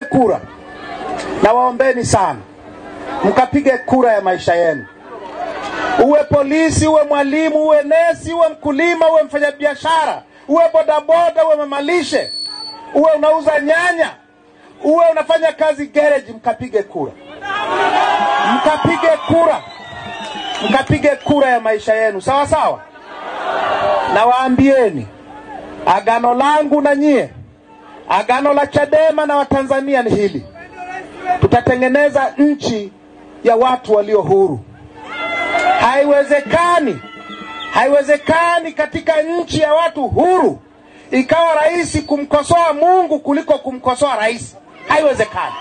kura, na waombeni sana mkapige kura ya maisha yenu. Uwe polisi, uwe mwalimu, uwe nesi, uwe mkulima, uwe mfanyabiashara, uwe bodaboda, uwe mamalishe, uwe unauza nyanya, uwe unafanya kazi gereji, mkapige kura, mkapige kura, mkapige kura ya maisha yenu, sawa sawa. Na waambieni agano langu na nyie, agano la Chadema na Watanzania ni hili: tutatengeneza nchi ya watu walio huru. Haiwezekani, haiwezekani katika nchi ya watu huru ikawa rahisi kumkosoa Mungu kuliko kumkosoa rais. Haiwezekani,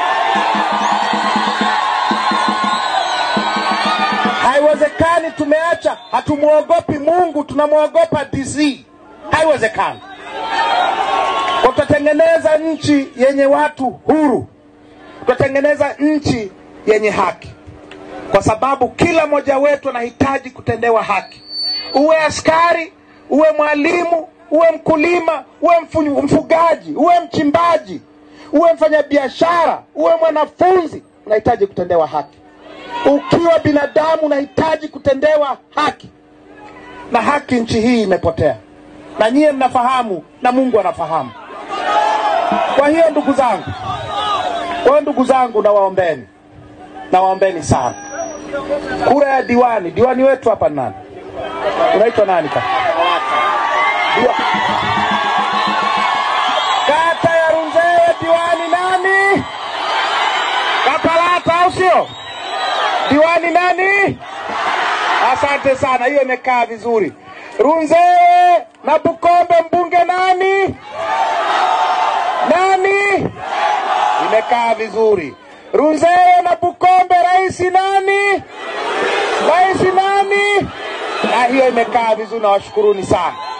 haiwezekani. Tumeacha, hatumwogopi Mungu, tunamwogopa DC. Haiwezekani. Kwa tutatengeneza nchi yenye watu huru, tutatengeneza nchi yenye haki kwa sababu kila mmoja wetu anahitaji kutendewa haki. Uwe askari, uwe mwalimu, uwe mkulima, uwe mfu- mfugaji, uwe mchimbaji, uwe mfanyabiashara, uwe mwanafunzi, unahitaji kutendewa haki. Ukiwa binadamu unahitaji kutendewa haki, na haki nchi hii imepotea, na nyie mnafahamu na Mungu anafahamu. Kwa hiyo ndugu zangu, kwa hiyo ndugu zangu, nawaombeni, nawaombeni sana kura ya diwani. Diwani wetu hapa ni nani? Unaitwa nani kaka? Diwa... kata ya Runzewe, diwani nani? Kapalata, au sio? Diwani nani? Asante sana, hiyo imekaa vizuri. Runzewe na Bukombe, mbunge nani? Nani? Imekaa vizuri. Runzewe na Bukombe, rais nani? Rais nani? Na hiyo imekaa vizuri, nawashukuruni sana.